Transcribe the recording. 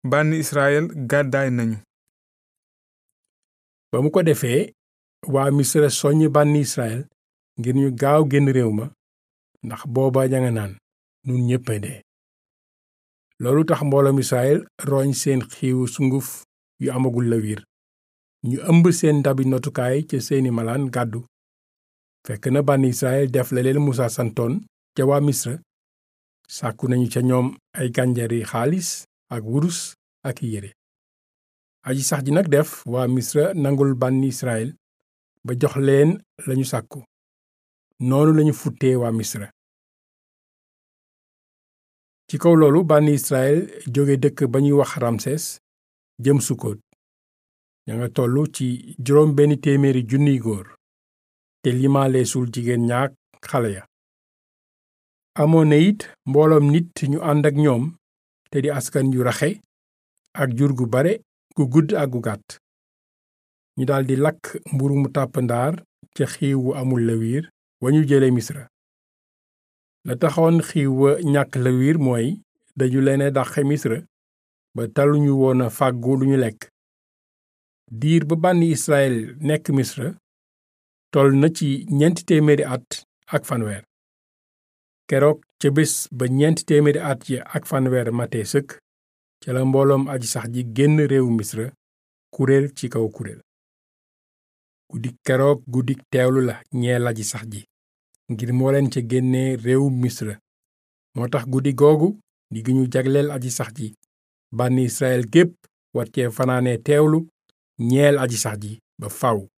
bànni Israël gàddaay nañu ba mu ko defee waa misra soññ bànni Israël ngir ñu gaaw génn réew ma ndax booba ña nga naan nun ñépp a dee loolu tax mbooloom Israël roñ seen xiiwu sunguf yu amagul lawiir ñu ëmb seen ndabi notukaay ca seeni malaan gàddu fekk na bànni Israël def la leen Musaa santoon ca waa misra sàkku nañu ca ñoom ay gànjari xaalis ak wurus ak yére aji sax ji nag def waa misra nangul bànni Israël ba jox leen lañu sàkku noonu lañu futtee waa misra ci kaw loolu bànni Israël jóge dëkk ba ñuy wax Ramses jëm Sukkoot ña nga tollu ci juróom benn téeméeri junniy góor te limaaleesul jigéen ñaak xale ya amoon na it mbooloom nit ñu ànd ak ñoom te di askan yu raxe ak jur gu bare gu gudd ak gu gàtt ñu daldi lakk mburu mu tàpp ndaar ca xiiw wu amul lawiir wa ñu jële misra la taxoon xiiw wa ñàkk lawiir mooy dañu leen dàqe misra ba taluñu woon a fàggu lu ñu lekk diir ba bànni Israël nekk misra toll na ci ñeenti téeméeri at ak fanweer keroog ca bés ba ñeenti téeméeri at yi ak fanweer matee sëkk ca la mbooloom aji sax ji génn réewu misra kuréel ci kaw kuréel guddik keroog guddik teewlu la ñeel aji sax ji ngir moo leen ca génnee réewu misra moo tax guddi googu di gi ñu jagleel aji sax ji bànni Israël gépp war cee fanaane teewlu ñeel aji sax ji ba faw